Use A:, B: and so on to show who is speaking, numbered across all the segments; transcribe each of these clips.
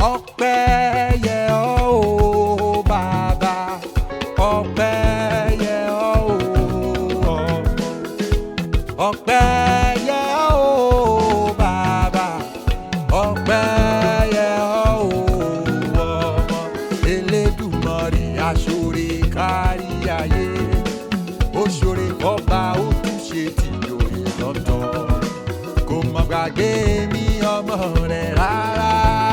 A: ọpẹ́ yẹ ọ́ o bàbá ọpẹ́ yẹ ọ́ o ọmọ ọpẹ́ yẹ ọ́ o bàbá ọpẹ́ yẹ ọ́ o ọmọ elédùmarè aṣọre kárí ayé ó ṣoore ọba ó tún ṣe tìjòyè lọ́tọ̀ kò mọ̀ gbàgbé mi ọmọ rẹ̀ rárá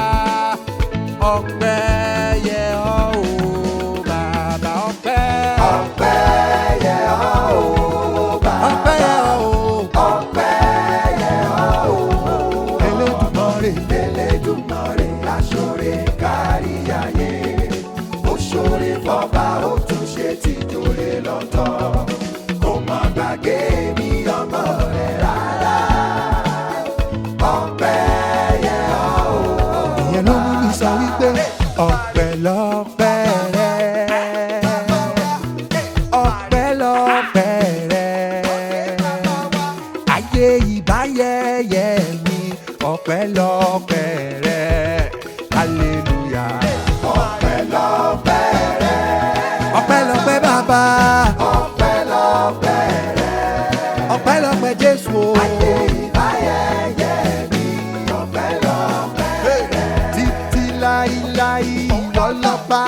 A: ọpẹ́ yẹ ọ́ o bàbá ọpẹ́
B: ọpẹ́ yẹ ọ́ o bàbá
A: ọpẹ́ yẹ ọ́ o
B: ọpẹ́ yẹ ọ́ o
A: elédùmarè
B: Elédùmarè aṣọre kárí ayé ó ṣoore fọba ó tún ṣe tìjòyè lọ́tọ̀ kò má gbàgbé mi ọmọ rẹ̀ rárá ọpẹ́ yẹ ọ́ o
A: ìyẹn ló mú mi sọ wípé ọpẹ́ lọ́pẹ́ rẹ ọpẹ́ lọ́pẹ́ rẹ ayé ìbáyẹyẹ mi ọpẹ́ lọ́pẹ́ rẹ hallelujah
B: ọpẹ́ lọ́pẹ́ rẹ
A: ọpẹ́ lọ́pẹ́ bàbá
B: ọpẹ́ lọ́pẹ́ rẹ
A: ọpẹ́ lọ́pẹ́ jésù o
B: ìbáyẹyẹ mi ọpẹ́ lọ́pẹ́ rẹ.
A: títí láíláí ìwọ lọ́ba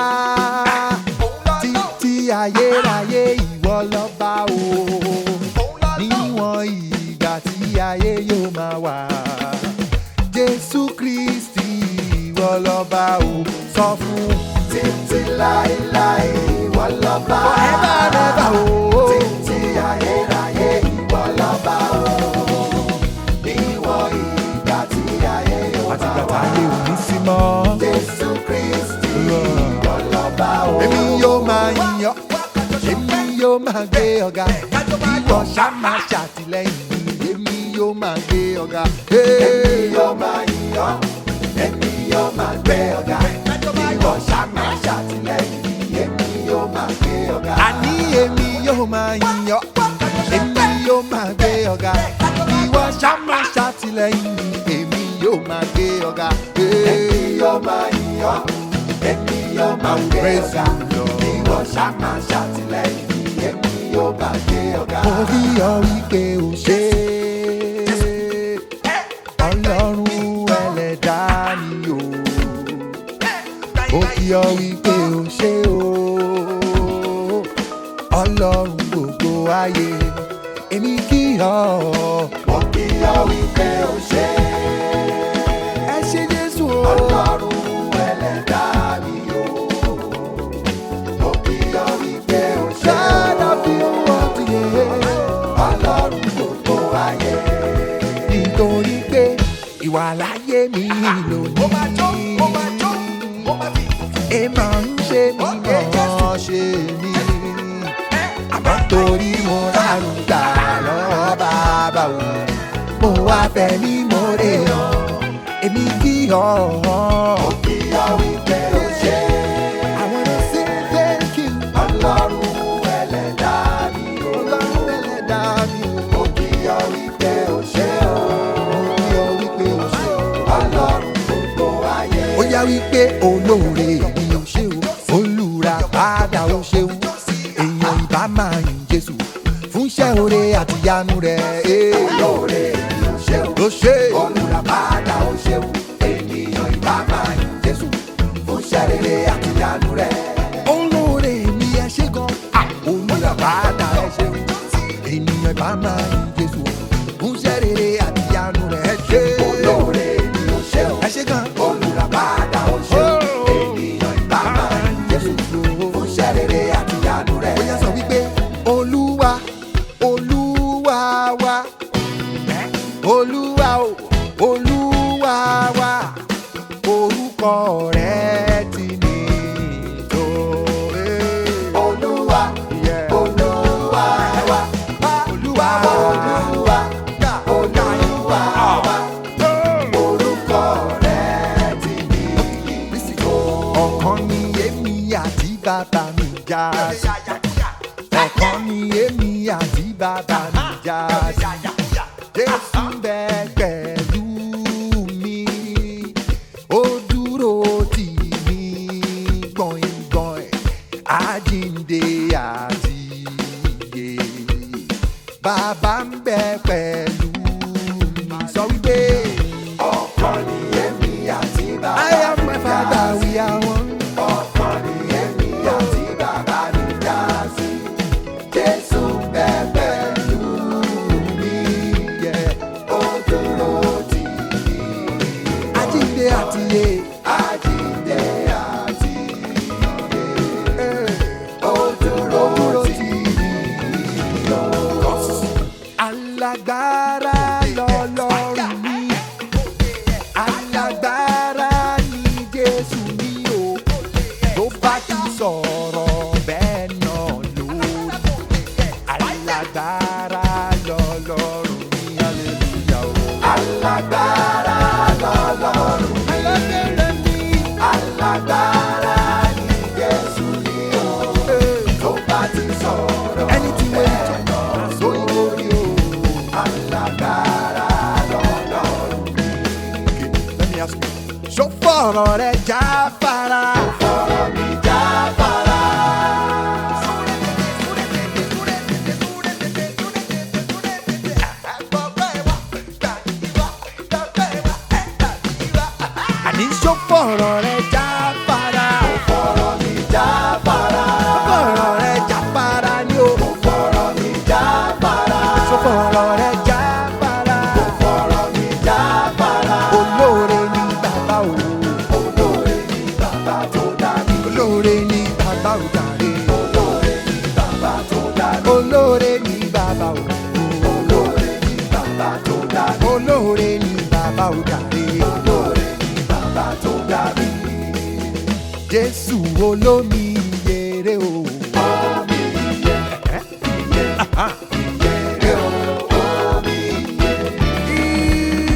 A: títí ayérayé ìwọ lọ́ba o níwọ̀n ìgbà tí ayé yóò máa wà jésù kristi ìwọ lọ́ba o sọ fún
B: títí láéláé ìwọ lọ́ba.
A: forever never o
B: títí ayérayé ìwọ lọ́ba o. níwọ̀n ìgbà tí ayé yóò
A: àtìgbà
B: máa wà.
A: táyé ò ní sí mọ́
B: jésù kristi ìwọ lọ́ba o.
A: èmi yóò máa yíyan èmi yóò máa gbé ọ̀gá ìwọ ṣá máa ṣàtìlẹ́yìn mi èmi yóò máa gbé ọ̀gá.
B: èmi yóò máa yíyan èmi yóò máa gbé ọ̀gá. ìwọ ṣá máa ṣàtìlẹ́yìn mi èmi yóò máa gbé ọ̀gá.
A: àní èmi yóò máa yíyan èmi yóò máa gbé ọ̀gá ìwọ ṣá máa ṣàtìlẹ́yìn mi èmi yóò máa gbé ọ̀gá.
B: èmi yóò máa yíyan èmi yóò máa
A: I will
B: gbé
A: praise
B: ọ̀gá.
A: you, Lord.
B: ìwọ ṣá máa ṣàtìlẹ́yìn mi èmi yóò máa gbé ọ̀gá.
A: mo rí ọ wípé o ṣe ọlọ́run ẹlẹ́dá mi o mo kí ọ wípé o ṣe o ọlọ́run gbogbo ayé èmi kí ọ
B: mo kí ọ wípé o ṣe
A: ẹ ṣe jésù o
B: ọlọ́run ẹlẹ́dá mi o. mo kí ọ wípé o ṣe
A: ṣáàdà fi owó ti yé
B: ọlọ́run gbogbo ayé.
A: nítorí pé ìwà láyé mi lónìí. ẹ máa ń ṣe mí mọ̀ ṣe mí. àmọ́ torí mo rárun gbà lọ́wọ́ bàbá o. mo wá fẹ́ ní mo rè ọ́ èmi kí ọ́.
B: mo kí ọ wípé o ṣe
A: I wanna say thank you.
B: ọlọ́run ẹlẹ́dá mi o.
A: Ọlọ́run ẹlẹ́dàá mi o.
B: mo kí ọ wípé o ṣe o
A: mo kí ọ wípé o ṣe o.
B: ọlọ́run gbogbo ayé.
A: ó yá wípé olóore mi ò ṣe o olùrà padà ó ṣe o èèyàn ìbá máa yìn jésù fún iṣẹ́ oore àti ìyanu rẹ̀ ee.
B: lóore mi ò ṣe o.
A: ló ṣe
B: olùràpadà ó ṣeun ènìyàn ìbá máa yin jésù fún iṣẹ́ rere àti ìyanu rẹ̀.
A: olóore mi ẹ ṣe gan Ah, olùrà padà ẹ ṣe o ènìyàn ìbá máa yìn jésù fún iṣẹ́ rere àti ìyanu rẹ̀ ẹ ṣe
B: olóore mi ò ṣe o.
A: ẹ ṣe gan
B: olùràpadà ó ṣeun ènìyàn ìbá máa yin jésù fún iṣẹ́ rere àti ìyanu rẹ̀.
A: ó yá sọ wípé olúwa olúwa wa olúwa o olúwa wa orúkọ rẹ ti ní tó.
B: olúwa
A: Yeah.
B: olúwa wa
A: olúwa
B: olúwa olúwa wa orúkọ rẹ̀ ti ní ìtò.
A: ọ̀kan ni èmi àti bàbá mi já sí. ọ̀kan ni èmi àti bàbá mi já sí. jésù ń bẹ pẹ̀lú mi ó dúró àjíǹde àti iye.
B: àjíǹde àti
A: Ee,
B: ó dúró tì mí o.
A: alágbára lọ́lọ́run mi alágbára ni jésù mi o tó bá ti sọ̀rọ̀ bẹ́ẹ̀ náà lórí alágbára lọ́lọ́run mi hallelujah o.
B: alágbára lọ́lọ́run
A: alágbára ni
B: alágbára ní Jésù ní o.
A: ee,
B: tó bá ti sọ̀rọ̀
A: ẹni tí wọ́n ń tọ́ sórí orí o.
B: alágbára lọ́lọ́run
A: Let me ask you. Ṣó fọ̀rọ̀ rẹ̀ jáfara?
B: ọ̀rọ̀ mi jáfara.
A: Àní ṣó fọ̀rọ̀ rẹ̀ jáfara?
B: ọ̀rọ̀ mi jáfara.
A: Fọ̀rọ̀ rẹ̀ jáfara ni o.
B: ọ̀rọ̀ mi jáfara.
A: Ṣó fọ̀rọ̀ rẹ̀ jáfara?
B: ọ̀rọ̀ mi jáfara.
A: Olóore ni bàbá o.
B: olóore ni bàbá tó dá mi.
A: Olóore ni bàbá o jàre.
B: olóore ni bàbá tó dá mi.
A: Olóore ni bàbá o.
B: olóore ni bàbá tó dá mi.
A: Olóore ni bàbá o jàre.
B: olóore ni bàbá tó dá mi.
A: Jésù olómi yèrè o.
B: omi yẹ yẹ yẹ o omi yẹ.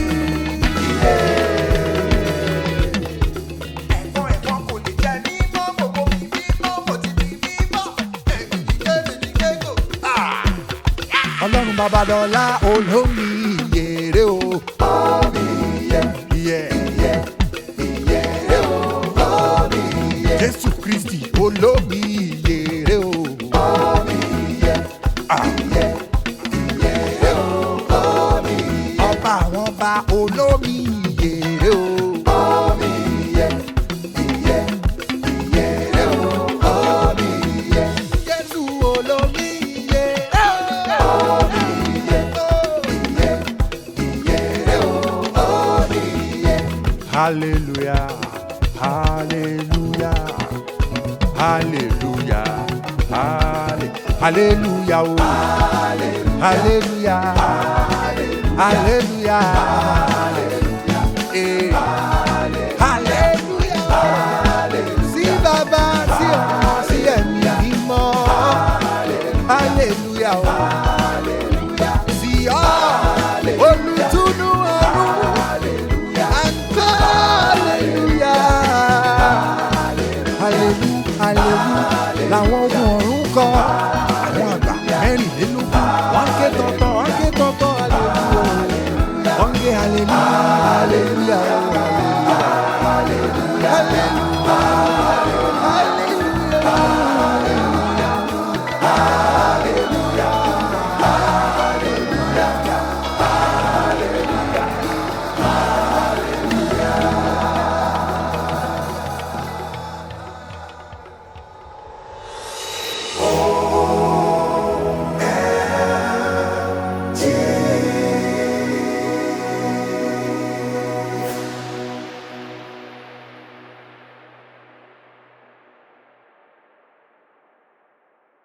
A: Ẹ̀fọn ẹ̀fọn kò lè jẹ mímọ́, gbogbo mi mímọ́, mo ti di mímọ́. Èmi ti dé, mi ti dé gò. Ọlọ́run Babalọ́lá olómi yèrè o.
B: omi yẹ
A: Yeah.
B: yẹ yẹ o omi yẹ
A: Jésù Kristi olómi yèrè o.
B: omi yẹ
A: Ah.
B: yẹ yẹ o omi yẹ
A: Ọba àwọn ọba olómi yèrè o.
B: omi yẹ yẹ yẹ o omi yẹ
A: Jésù olómi yèrè o.
B: omi yẹ yẹ o omi yẹ.
A: Hallelujah, hallelujah, hallelujah, halle- hallelujah, oh. hallelujah, hallelujah,